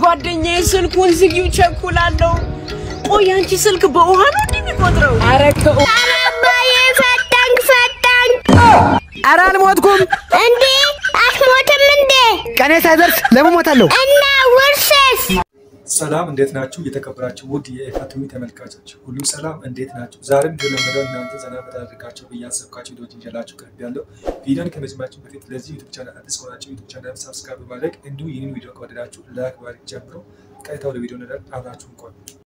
ጓደኛዬ ስልኩን ዝጊው ቸኩላለሁ። ቆይ አንቺ ስልክ በውሃ ነው እንደሚቆጥረው? ኧረ ከ- አባዬ ፈጠንክ ፈጠንክ። ኧረ አልሞትኩም። እንዴ አትሞትም እንዴ? ቀኔ ሳይደርስ ለምን ሞታለሁ? እና ውርስስ? ሰላም እንዴት ናችሁ? የተከበራችሁ ውድ የኢፋቲቪ ተመልካቾች ሁሉ ሰላም እንዴት ናችሁ? ዛሬም እንደለመደው እናንተ ዘና ፈታ አድርጋችሁ ብያሰብኳችሁ ቪዲዮች ይዤላችሁ ቀርብ ያለው ቪዲዮን ከመጀመራችሁ በፊት ለዚህ ዩቱብ ቻናል አዲስ ከሆናችሁ ዩቱብ ቻናል ሳብስክራይብ በማድረግ እንዲሁ ይህንን ቪዲዮ ከወደዳችሁ ላይክ ማድረግ ጀምሮ ቀጥታ ወደ ቪዲዮ ነዳል አብራችሁን ቆዩ።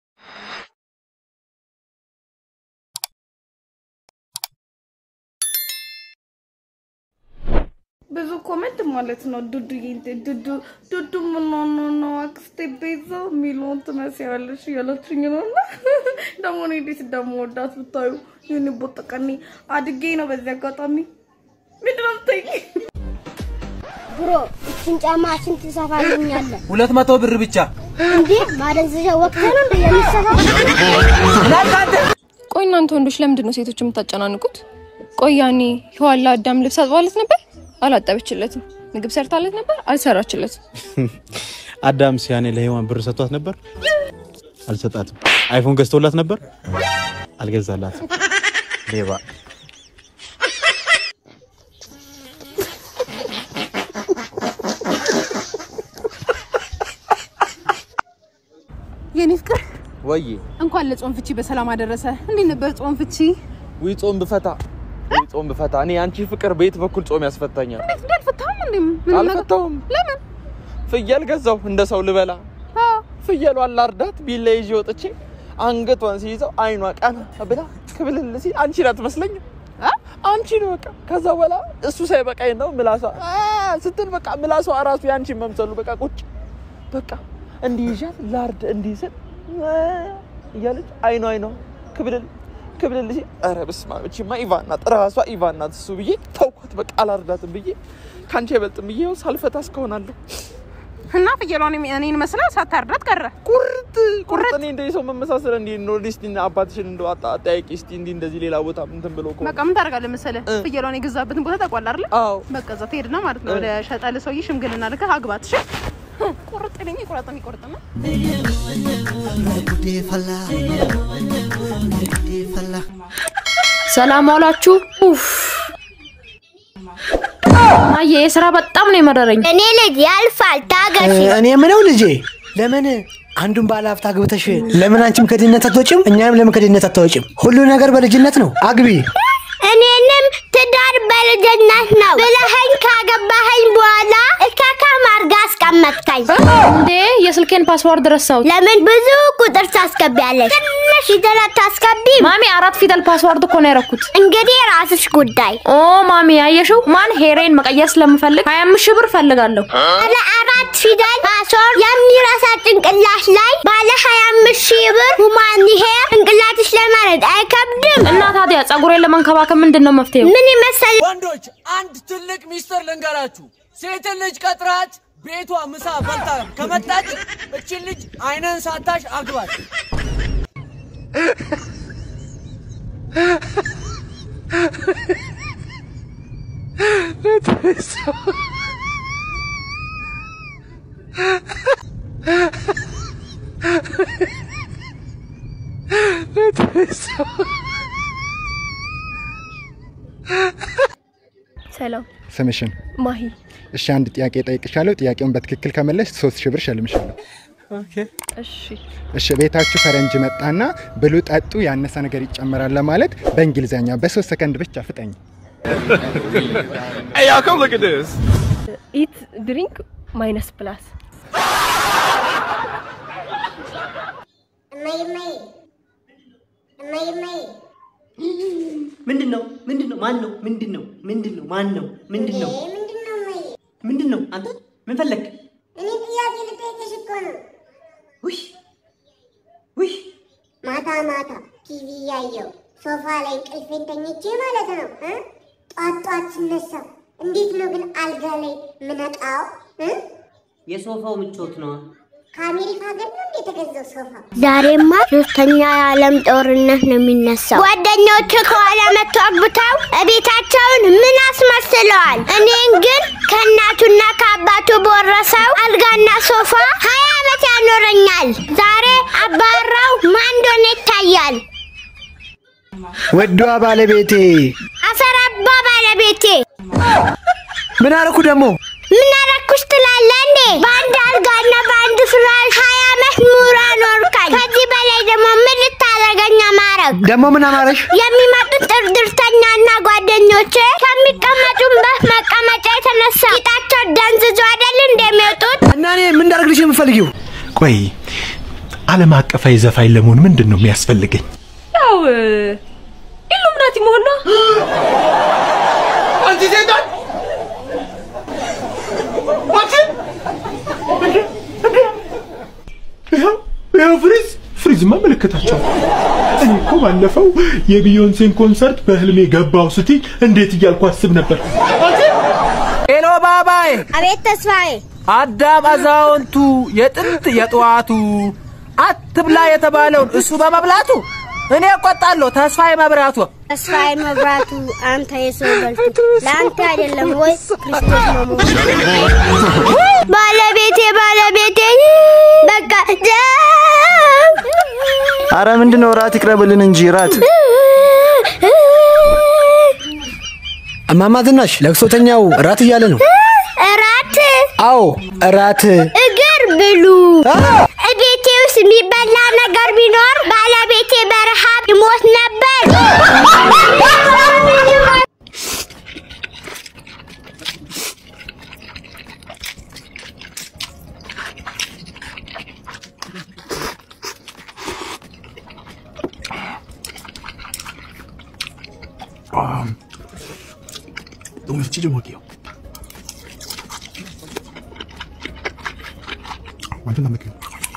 ብዙ ኮመንት ማለት ነው። ዱዱ ዱዱ ዱዱ ምን ሆኖ ነው አክስቴ ቤዛ የሚለውን ትመስያለሽ እያለችኝ ነው። እና ደግሞ እኔ እንዴት እንደምወዳት ብታዩ ይህን ቦጠቀኒ አድጌ ነው። በዚህ አጋጣሚ ምንድን ነው የምትይኝ? ብሮ እችን ጫማ ስንት ትሰፋልኛለህ? ሁለት መቶ ብር ብቻ። እንዴ ማደንዘዣ ወቅት ነው እንደ የሚሰፋ ቆይ እናንተ ወንዶች ለምንድን ነው ሴቶች የምታጨናንቁት? ቆይ ያኔ ሔዋን ለአዳም ልብስ አጥባለት ነበር፣ አላጠበችለትም። ምግብ ሰርታለት ነበር፣ አልሰራችለትም። አዳም ሲያኔ ለሔዋን ብር ሰጥቷት ነበር፣ አልሰጣትም። አይፎን ገዝቶላት ነበር፣ አልገዛላትም። ሌባ የኔ ፍቅር ወይ እንኳን ለጾም ፍቺ በሰላም አደረሰ። እንዴት ነበር ጾም ፍቺ? ውይ ጾም ብፈታ ውይ ጾም ብፈታ። እኔ አንቺ ፍቅር ቤት በኩል ጾም ያስፈታኛል። እንዴት እንዳልፈታም እንዴ? ምንም ነገር አልፈታውም። ለምን? ፍየል ገዛው እንደ ሰው ልበላ። አ ፍየሏን ላርዳት ቢላ ይዤ ወጥቼ አንገቷን ሲይዘው አይኗ ቀና ብላ ክብልል ሲል አንቺ ናት መስለኝ አ አንቺ ነው በቃ። ከዛ በኋላ እሱ ሳይበቃኝ ነው ምላሷ አ ስትል በቃ ምላሷ እራሱ ያንቺን መምሰሉ በቃ ቁጭ በቃ እንዲህ ይዣት ላርድ እንዲህ ስል አ እያለች አይኗ አይኗ ክብልል ክብልል ሲል ኧረ በስመ አብ እቺማ ኢቫን ናት እራሷ ኢቫን ናት እሱ ብዬ ተውኳት። በቃ አላርዳትም ብዬ ከአንቺ አይበልጥም ብዬ ይኸው ሳልፈታ እስከሆናለሁ እና ፍየሏን እኔን መስላ ሳታርዳት ቀረ። ቁርጥ ቁርጥ እኔ እንደ ሰው መመሳሰል እንዲ ነው። እስቲ አባትሽን እንደው አጣ አጠያቂ እስቲ እንዲ እንደዚህ ሌላ ቦታ እንትን ብሎ እኮ በቃ ምን ታደርጋለህ መሰለህ? እ። ፍየሏን የገዛበትን ቦታ ታውቋል አይደል? አዎ በቃ እዛ ትሄድና ማለት ነው ወደ ሸጠል ሰውዬ ሽምግልና ልከህ አግባት። እሺ ቁርጥ ለኝ ቁረጥ የሚቆርጥና ሰላም ዋላችሁ። ኡፍ ማየ የስራ በጣም ነው የመረረኝ። እኔ ልጅ ያልፋል፣ ታገሺ። እኔ የምለው ልጄ ለምን አንዱን ባለ ሀብት አግብተሽ ለምን አንቺም ከድህነት አትወጭም? እኛም ለምን ከድህነት አትወጭም? ሁሉ ነገር በልጅነት ነው። አግቢ። እኔንም ትዳር በልጅነት ነው ብለኸኝ ካገባኸኝ በኋላ እካካም አድርጋ አስቀመጥከኝ። እንዴ የስልኬን ፓስዋርድ ረሳሁት። ለምን ብዙ ቁጥር ታስገቢያለሽ? ትንሽ ፊደል አታስገቢም? ማሚ አራት ፊደል ፓስዋርድ እኮ ነው ያደረኩት። እንግዲህ ራስሽ ጉዳይ። ኦ ማሚ ያየሽው፣ ማን ሄሬን መቀየር ስለምፈልግ 25 ሺህ ብር ፈልጋለሁ። ባለ አራት ፊደል ፓስወርድ የሚረሳ ጭንቅላት ላይ ባለ 25 ሺህ ብር ሁማን ሄር ጭንቅላትሽ ለማለት አይከብድም? እና ታዲያ ጸጉሬን ለመንከባከብ ምንድን ነው መፍትሄው? ምን ይመስል ወንዶች አንድ ትልቅ ሚስጥር ልንገራችሁ። ሴትን ልጅ ቀጥራት ቤቷ ምሳ በልታ ከመጣች እችን ልጅ አይነን ሳታሽ አግባት። ሰላም ስምሽን? ማሂ። እሺ አንድ ጥያቄ ጠይቅሻለሁ። ጥያቄውን በትክክል ከመለሽ ሶስት ሺህ ብር ሸልምሻለሁ። እሺ እሺ ቤታችሁ ፈረንጅ መጣና ብሉ፣ ጠጡ፣ ያነሰ ነገር ይጨመራል ለማለት በእንግሊዝኛ በሶስት ሰከንድ ብቻ ፍጠኝ። Hey y'all come look at this. ኢት ድሪንክ ማይነስ ፕላስ ምንድን ነው? ምንድን ነው? ማን ነው? ምንድን ነው? ምንድን ነው? ማን ነው? ምንድን ነው? ምንድን ነው? አንተ ምን ፈለግ? እኔ ጥያቄ ልጠይቅሽ እኮ ነው። ውይ ውይ ማታ ማታ ቲቪ እያየሁ ሶፋ ላይ እንቅልፌን ተኝቼ ማለት ነው እ ጧት ጧት ስነሳ እንዴት ነው ግን አልጋ ላይ ምነቃው እ የሶፋው ምቾት ነው። ከአሜሪካ ሀገር ነው እንዴ የተገዛው ሶፋ? ዛሬማ ሶስተኛ የዓለም ጦርነት ነው የሚነሳው። ጓደኞች ከኋላ መጥቶ አግብተው እቤታቸውን ምን አስመስለዋል። እኔን ግን ከእናቱና ከአባቱ በወረሰው አልጋና ሶፋ ሀያ ዓመት ያኖረኛል። ዛሬ አባራው ማን እንደሆነ ይታያል። ወዷ ባለቤቴ አፈራባ ባለቤቴ ምን አረኩ ደግሞ? ምን አረኩሽ ትላለህ እንዴ? በአንድ አልጋና በአንድ ፍራሽ ሀያ ዓመት ኑራ ኖርካኝ። ከዚህ በላይ ደግሞ ምን ልታደርገኝ አማረግ? ደግሞ ምን አማረሽ? የሚመጡት ጥርድርተኛና ጓደኞቼ ከሚቀመጡበት መቀመጫ የተነሳ ቂጣቸው ደንዝዞ አይደል እንደሚወጡት? እና እኔ ምን እንዳደርግልሽ የምፈልጊው? ቆይ ዓለም አቀፋዊ ዘፋኝ ለመሆን ምንድን ነው የሚያስፈልገኝ? ያው ኢሉሚናቲ መሆን ነው። አንቺ ሴጣን! አንቺ! ይኸው ይኸው ፍሪዝ ፍሪዝማ ምልክታቸው እኔ እኮ ባለፈው የቢዮንሴን ኮንሰርት በህልሜ ገባው ስትይ እንዴት እያልኩ አስብ ነበር። ሄሎ ባባዬ፣ አቤት ተስፋዬ፣ አዳም አዛውንቱ የጥንት የጠዋቱ አትብላ የተባለውን እሱ በመብላቱ እኔ እቆጣለሁ። ተስፋዬ መብራቱ ተስፋዬ መብራቱ፣ አንተ የሰው በልቱ ለአንተ አይደለም ወይ ክርስቶስ መሞቱ? ባለቤቴ ባለቤቴ በቃ አረ ምንድነው? ራት ይቅረብልን እንጂ ራት። እማማ ዝናሽ ለቅሶተኛው እራት እያለ ነው። እራት አዎ እራት። እግር ብሉ። ቤቴ ውስጥ የሚበላ ነገር ቢኖር ባለቤቴ በረሃብ ይሞት ነበር። 너무 좀 찢어 먹을게요. 완전 담백해요.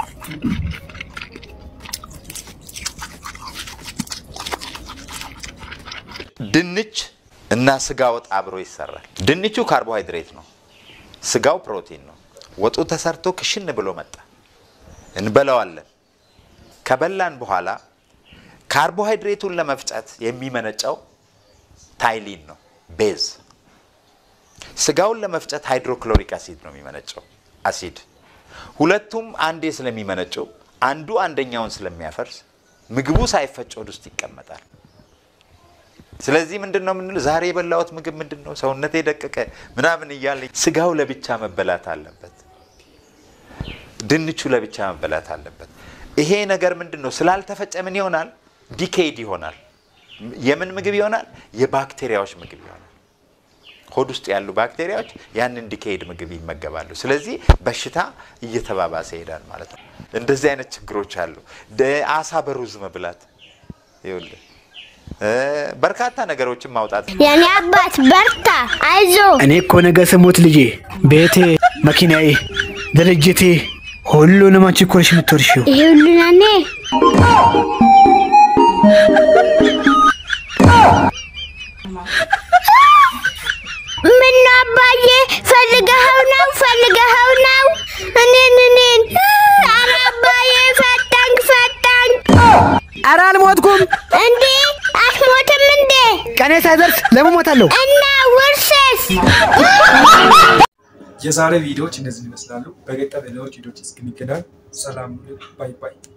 ድንች እና ስጋ ወጥ አብሮ ይሰራል። ድንቹ ካርቦሃይድሬት ነው፣ ስጋው ፕሮቲን ነው። ወጡ ተሰርቶ ክሽን ብሎ መጣ። እንበላዋለን። ከበላን በኋላ ካርቦሃይድሬቱን ለመፍጨት የሚመነጨው ታይሊን ነው፣ ቤዝ። ስጋውን ለመፍጨት ሃይድሮክሎሪክ አሲድ ነው የሚመነጨው አሲድ። ሁለቱም አንዴ ስለሚመነጩ አንዱ አንደኛውን ስለሚያፈርስ ምግቡ ሳይፈጭ ወደ ውስጥ ይቀመጣል። ስለዚህ ምንድን ነው የምንለው? ዛሬ የበላሁት ምግብ ምንድን ነው? ሰውነቴ ደቀቀ ምናምን እያለ ስጋው ለብቻ መበላት አለበት፣ ድንቹ ለብቻ መበላት አለበት። ይሄ ነገር ምንድን ነው? ስላልተፈጨ ምን ይሆናል? ዲኬይድ ይሆናል። የምን ምግብ ይሆናል? የባክቴሪያዎች ምግብ ይሆናል። ሆድ ውስጥ ያሉ ባክቴሪያዎች ያንን ዲኬይድ ምግብ ይመገባሉ። ስለዚህ በሽታ እየተባባሰ ይሄዳል ማለት ነው። እንደዚህ አይነት ችግሮች አሉ። ደ- አሳ በሩዝ መብላት ይኸውልህ በርካታ ነገሮችን ማውጣት የኔ አባት በርታ፣ አይዞ። እኔ እኮ ነገ ስሞት ልጄ፣ ቤቴ፣ መኪናዬ፣ ድርጅቴ ሁሉንም አንቺ እኮ ነሽ የምትወርሺው። ይሄ ሁሉ ለኔ ምነው አባዬ ፈልገኸው ነው ፈልገኸው ነው እኔን እኔን ኧረ አባዬ ፈታኝ ፈታኝ ኧረ አልሞትኩም እንዴ አትሞትም እንዴ ቀኔ ሳይደርስ ለምን እሞታለሁ? እና ውርስስ የዛሬ ቪዲዮዎች እነዚህ ይመስላሉ። በቀጣይ ሌሎች ቪዲዮዎች እስክንገናኝ ሰላም፣ ባይ ባይ።